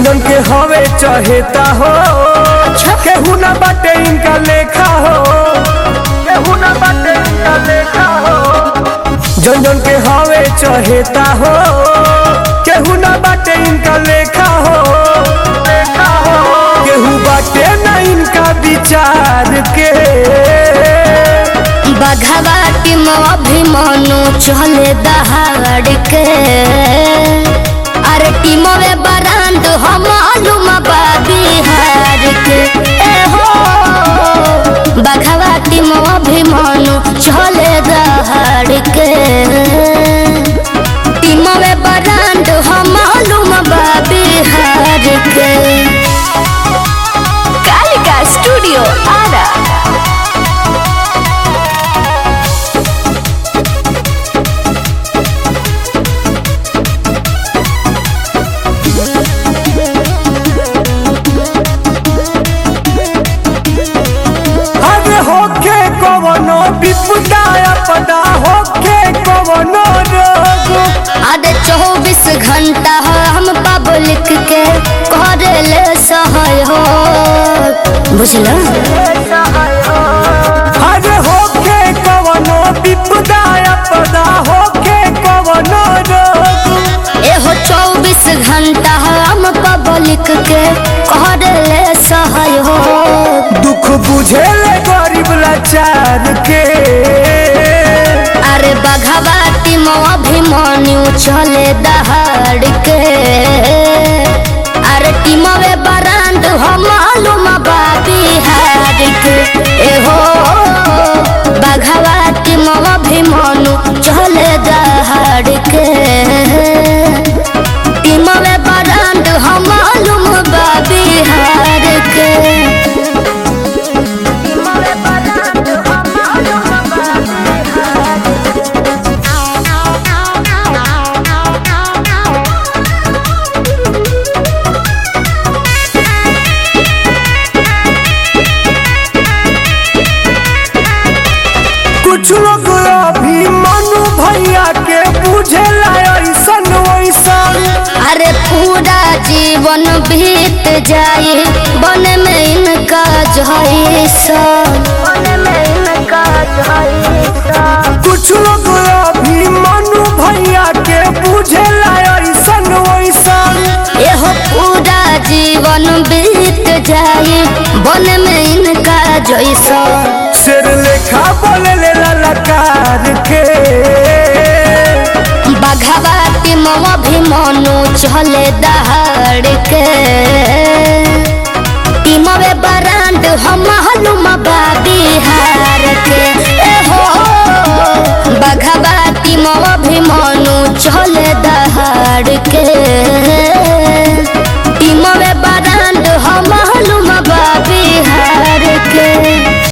जन के हवे चहेता हो केहू ना बाटे इनका लेखा हो केहू ना बाटे इनका लेखा हो जन जन के हवे चहेता हो केहू ना बाटे इनका लेखा हो लेखा हो केहू बाटे ना इनका विचार के बघवा टीम अभिमानु चले दहाड़ के अरे टीम में बरांड हम मालूम बा बिहार के ए हो बघवा टीम अभिमानु चले दहाड़ के टीम में बरांड हम मालूम बा बिहार के कालिका स्टूडियो आरा अरे होके कवनो विपदा अपदा होके कवनो रोग अरे चौबीस घंटा हम पब्लिक के करले सहयोग बुझल अरे होके कवनो विपदा अपदा होके कवनो रोग एहो चौबीस घंटा हम पब्लिक के करले सहयोग दुख बुझेले गरीब लाचार के अरे बघवा टीम अभिमान्यू चले दहाड़ के अरे टीम में बरांड हम मालूम बा बिहार के एहो बघवा टीम अभिमान्यू चले दहाड़ के टीम में बरांड हम मालूम बा बिहार के कुछ लोग अभी मनु भैया के बुझेला ऐसन वैसन अरे पूरा जीवन बीत जाए बन में इनका जैसा कुछ लोग अभी मनु भैया के बुझेला ऐसन वैसन एहो पूरा जीवन बीत जाए बन में इनका जैसा शेर लेखा बोले ले ललकार के बघवा टीम अभिमानु चले दहाड़ के टीम में बरांड हम मालूम बा बिहार के एहो बघवा टीम अभिमानु चले